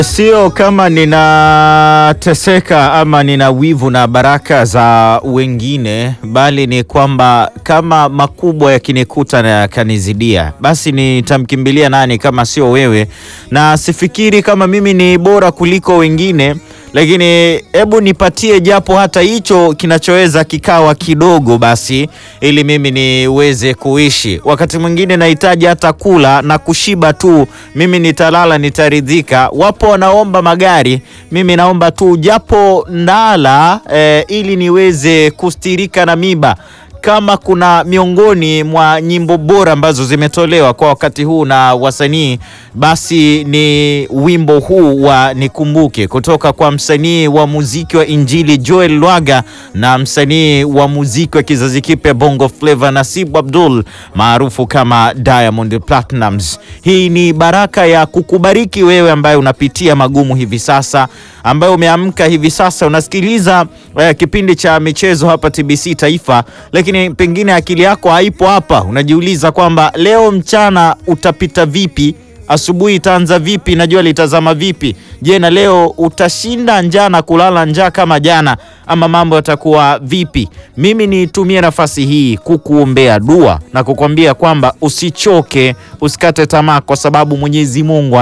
Sio kama ninateseka ama nina wivu na baraka za wengine, bali ni kwamba kama makubwa yakinikuta na yakanizidia, basi nitamkimbilia nani kama sio wewe? Na sifikiri kama mimi ni bora kuliko wengine, lakini hebu nipatie japo hata hicho kinachoweza kikawa kidogo basi, ili mimi niweze kuishi. Wakati mwingine nahitaji hata kula na kushiba tu, mimi nitalala, nitaridhika. Wapo wanaomba magari, mimi naomba tu japo ndala eh, ili niweze kustirika na miba kama kuna miongoni mwa nyimbo bora ambazo zimetolewa kwa wakati huu na wasanii, basi ni wimbo huu wa Nikumbuke kutoka kwa msanii wa muziki wa Injili Joel Lwaga na msanii wa muziki wa kizazi kipya Bongo Flava Nasibu Abdul maarufu kama Diamond Platnumz. Hii ni baraka ya kukubariki wewe ambaye unapitia magumu hivi sasa, ambaye umeamka hivi sasa unasikiliza eh, kipindi cha michezo hapa TBC Taifa, lakini pengine akili yako haipo hapa, unajiuliza kwamba leo mchana utapita vipi, asubuhi itaanza vipi, na jua litazama vipi? Je, na leo utashinda njaa na kulala njaa kama jana, ama mambo yatakuwa vipi? Mimi nitumie nafasi hii kukuombea dua na kukwambia kwamba usichoke, usikate tamaa, kwa sababu Mwenyezi Mungu